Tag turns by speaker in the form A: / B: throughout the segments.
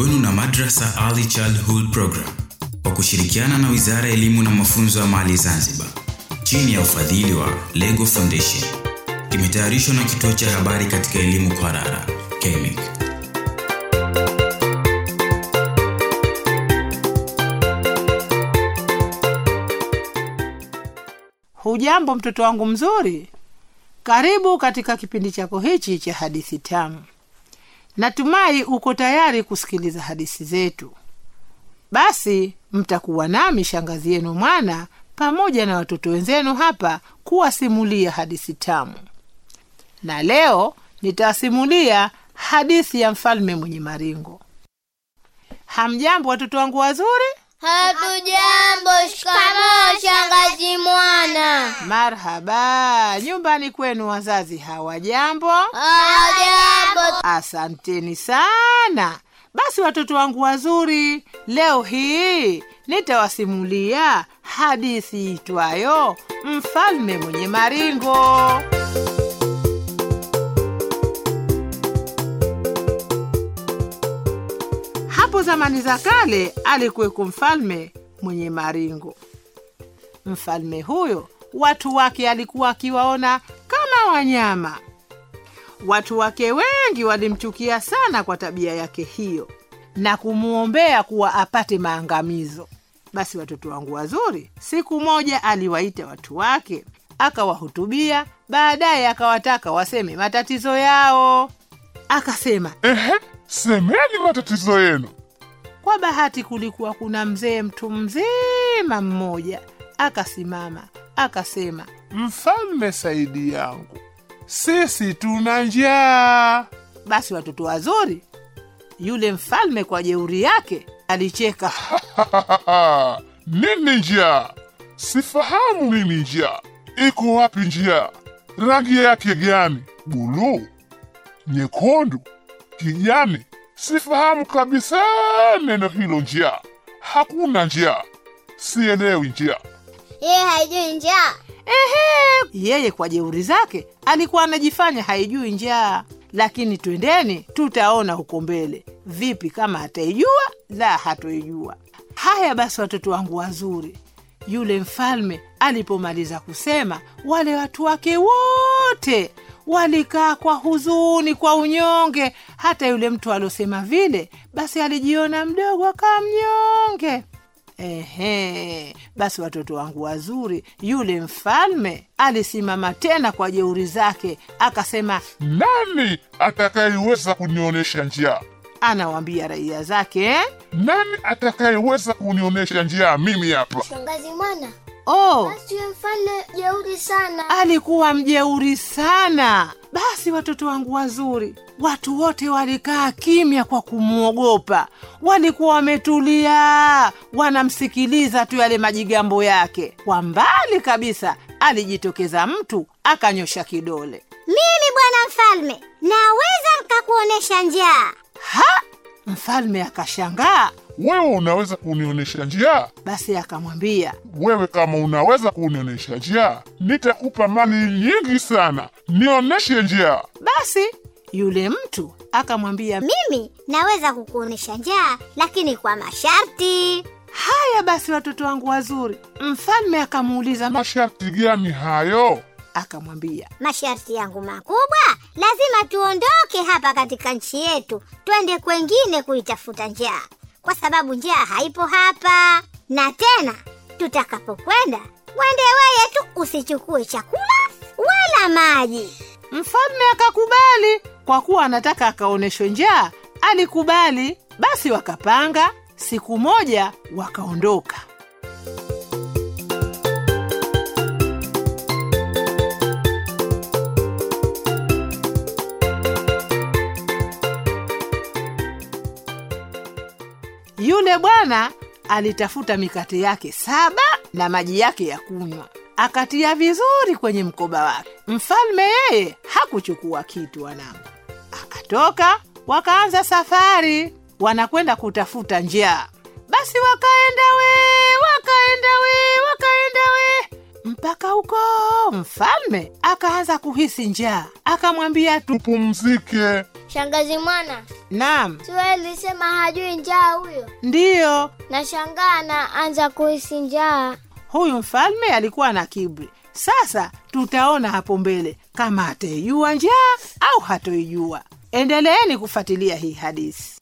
A: kwenu na Madrasa Early Childhood Program kwa kushirikiana na Wizara ya Elimu na Mafunzo ya Mali Zanzibar chini ya ufadhili wa Lego Foundation. Kimetayarishwa na Kituo cha Habari katika Elimu Kwarara, KEMIC.
B: Hujambo mtoto wangu mzuri, karibu katika kipindi chako hichi cha hadithi tamu. Natumai uko tayari kusikiliza hadithi zetu. Basi mtakuwa nami shangazi yenu Mwana pamoja na watoto wenzenu hapa kuwasimulia hadithi tamu, na leo nitawasimulia hadithi ya mfalme mwenye maringo. Hamjambo watoto wangu wazuri?
C: Hatujambo. Shikamoo shangazi Mwana.
B: Marhaba. Nyumbani kwenu wazazi hawajambo?
C: Hajambo.
B: Asanteni sana. Basi watoto wangu wazuri, leo hii nitawasimulia hadithi itwayo Mfalme mwenye maringo. Hapo zamani za kale alikuweko mfalme mwenye maringo. Mfalme huyo watu wake alikuwa akiwaona kama wanyama. Watu wake wengi walimchukia sana kwa tabia yake hiyo na kumwombea kuwa apate maangamizo. Basi watoto wangu wazuri, siku moja aliwaita watu wake akawahutubia, baadaye akawataka waseme matatizo yao. Akasema,
D: Ehe, semeni matatizo yenu.
B: Kwa bahati kulikuwa kuna mzee mtu mzima mmoja, akasimama akasema,
D: Mfalme Saidi yangu, sisi tuna njaa.
B: basi watoto wazuri, yule mfalme kwa jeuri yake alicheka.
D: Nini njaa? Sifahamu mimi njaa. Iko wapi njaa? Rangi yake gani? Buluu, nyekundu, kijani? Sifahamu kabisa neno hilo njaa. Hakuna njaa, sielewi njaa.
C: Yeye haijui njaa.
B: Ehe, yeye kwa jeuri zake alikuwa anajifanya haijui njaa, lakini twendeni, tutaona huko mbele vipi kama ataijua la hatoijua. Haya basi, watoto wangu wazuri, yule mfalme alipomaliza kusema, wale watu wake wote walikaa kwa huzuni, kwa unyonge. Hata yule mtu aliosema vile, basi alijiona mdogo, akawa mnyonge. Ehe, basi watoto wangu wazuri, yule mfalme alisimama tena kwa jeuri zake, akasema
D: Nani atakayeweza kunionyesha njaa?
B: anawaambia raia zake eh?
D: Nani atakayeweza kunionyesha njaa mimi hapa?
C: Shangazi Mwana,
B: Oh,
C: basi huyo mfalme jeuri sana.
B: alikuwa mjeuri sana. Basi watoto wangu wazuri, watu wote walikaa kimya kwa kumwogopa. Walikuwa wametulia, wanamsikiliza tu yale majigambo yake. Kwa mbali kabisa alijitokeza mtu akanyosha kidole.
C: Mimi bwana mfalme, naweza nkakuonesha njaa.
B: Ha! Mfalme akashangaa,
D: Wewe unaweza kunionyesha njaa?
B: basi akamwambia
D: Wewe kama unaweza kunionyesha njaa, nitakupa mali nyingi sana. Nionyeshe njaa.
B: basi yule mtu akamwambia
C: Mimi naweza kukuonesha njaa, lakini kwa masharti.
B: haya basi watoto wangu wazuri mfalme akamuuliza
D: Masharti gani hayo?
B: akamwambia
C: Masharti yangu makubwa, lazima tuondoke hapa katika nchi yetu, twende kwengine kuitafuta njaa, kwa sababu njaa haipo hapa. Na tena tutakapokwenda, mwende weye tu, usichukue chakula wala maji.
B: mfalme akakubali kwa kuwa anataka akaonyeshwe njaa alikubali basi wakapanga siku moja wakaondoka yule bwana alitafuta mikate yake saba na maji yake ya kunywa akatia vizuri kwenye mkoba wake mfalme yeye hakuchukua kitu wanangu akatoka wakaanza safari wanakwenda kutafuta njaa basi wakaenda we wakaenda we wakaenda we mpaka huko akaanza kuhisi njaa akamwambia tu
D: tupumzike.
C: Shangazi Mwana,
B: Naam,
E: Sueli sema hajui njaa huyo.
B: ndiyo.
E: Nashangaa anaanza kuhisi njaa.
B: Huyu mfalme alikuwa na kiburi. Sasa tutaona hapo mbele kama ataijua njaa au hatoijua. Endeleeni kufuatilia hii hadithi.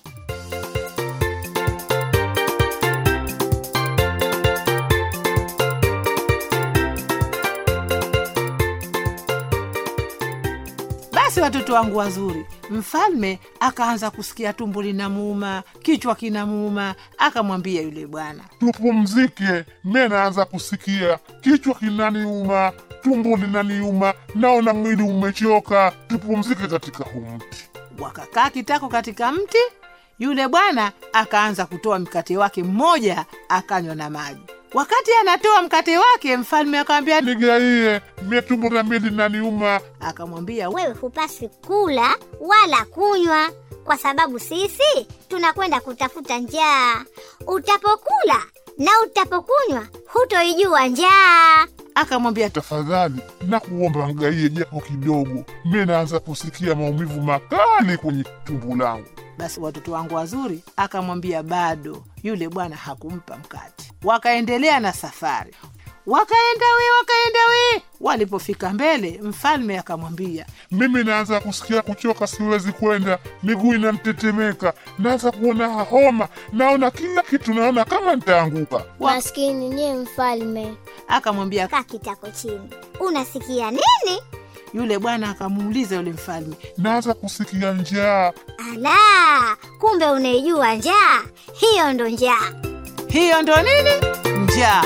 B: Basi watoto wangu wazuri, mfalme akaanza kusikia tumbo linamuuma, kichwa kinamuuma. Akamwambia yule bwana,
D: Tupumzike, mie naanza kusikia kichwa kinaniuma, tumbo linaniuma, naona mwili umechoka. Tupumzike katika huu mti.
B: wakakaa kitako katika mti. Yule bwana akaanza kutoa mkate wake mmoja, akanywa na maji. Wakati anatoa mkate wake, mfalme akamwambia,
D: Nigaie, mie tumbo la mie linaniuma.
B: akamwambia
C: Wewe hupaswi kula wala kunywa, kwa sababu sisi tunakwenda kutafuta njaa. Utapokula na utapokunywa, hutoijua njaa.
B: akamwambia
D: Tafadhali na kuomba ngaie japo kidogo, mie naanza kusikia maumivu makali kwenye tumbo langu.
B: Basi watoto wangu wazuri, akamwambia bado. Yule bwana hakumpa mkate. Wakaendelea na safari, wakaenda we, wakaenda we. Walipofika mbele, mfalme akamwambia,
D: Mimi naanza kusikia kuchoka, siwezi kwenda, miguu inanitetemeka, naanza kuona homa, naona kila kitu, naona kama nitaanguka.
B: Wa-
E: Maskini nye mfalme.
B: akamwambia.
C: Kaa kitako chini. Unasikia nini?
B: Yule bwana akamuuliza yule mfalme,
D: Naanza kusikia njaa.
C: Ala, kumbe unaijua njaa. Hiyo ndo njaa.
B: hiyo ndo nini? Njaa.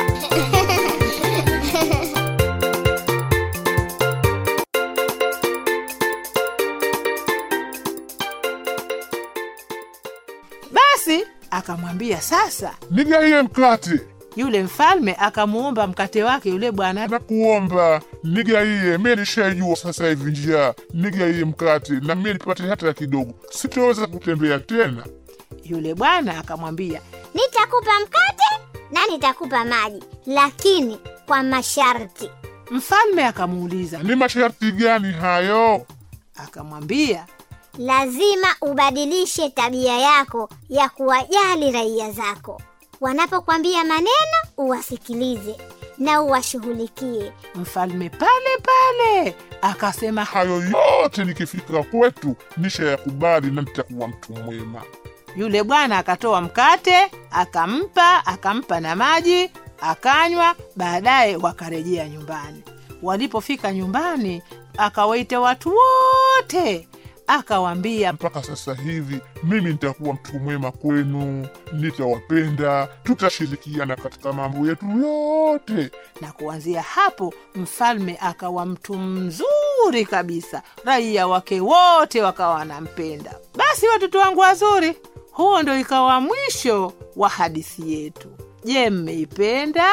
B: Basi akamwambia sasa.
D: Nigaie mkate,
B: Yule mfalme akamuomba mkate wake yule bwana,
D: nakuomba nigaie, mie nishaijua sasa hivi njaa. Nigaie mkate na mie nipate hata kidogo, sitoweza kutembea tena.
B: yule bwana akamwambia,
C: Nitakupa mkate na nitakupa maji, lakini kwa masharti.
B: mfalme akamuuliza,
D: Ni masharti gani hayo?
B: akamwambia
C: Lazima ubadilishe tabia yako ya kuwajali raia zako. Wanapokwambia maneno, uwasikilize na uwashughulikie.
B: mfalme pale pale akasema,
D: Hayo yote nikifika kwetu nishayakubali na nitakuwa mtu mwema.
B: Yule bwana akatoa mkate akampa, akampa na maji akanywa. Baadaye wakarejea nyumbani. Walipofika nyumbani, akawaita watu wote, akawaambia,
D: mpaka sasa hivi mimi nitakuwa mtu mwema kwenu, nitawapenda, tutashirikiana katika mambo yetu yote.
B: na kuanzia hapo mfalme akawa mtu mzuri kabisa, raia wake wote wakawa wanampenda. Basi watoto wangu wazuri, huo ndo ikawa mwisho wa hadithi yetu. Je, mmeipenda?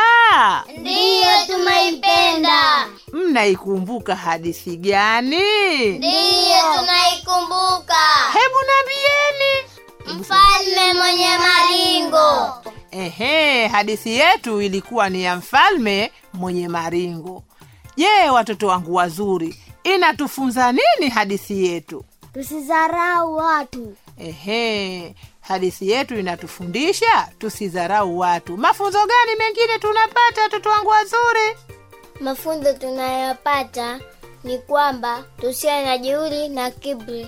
E: Ndiyo, tumeipenda.
B: Mnaikumbuka hadithi gani?
E: Ndiyo, tunaikumbuka.
B: Hebu nambieni.
E: Mfalme mwenye maringo.
B: Ehe, hadithi yetu ilikuwa ni ya mfalme mwenye maringo. Je, watoto wangu wazuri, inatufunza nini hadithi yetu?
E: Tusidharau watu.
B: Ehe, hadithi yetu inatufundisha tusidharau watu. Mafunzo gani mengine tunapata, watoto wangu wazuri?
E: Mafunzo tunayopata ni kwamba tusiwe na jeuri na kiburi.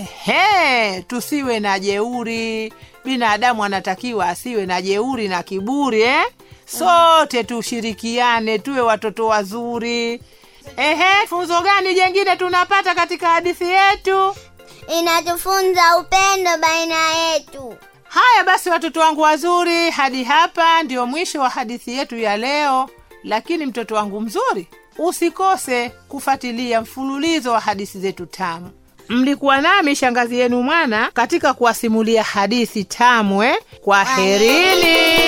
B: Ehe, tusiwe na jeuri. Binadamu anatakiwa asiwe na jeuri na kiburi eh? Sote tushirikiane, tuwe watoto wazuri. Ehe, funzo gani jengine tunapata katika hadithi yetu?
E: Inatufunza upendo baina yetu.
B: Haya basi, watoto wangu wazuri, hadi hapa ndio mwisho wa hadithi yetu ya leo. Lakini mtoto wangu mzuri, usikose kufuatilia mfululizo wa hadithi zetu tamu. Mlikuwa nami shangazi yenu mwana katika kuwasimulia hadithi tamu eh? Kwa herini.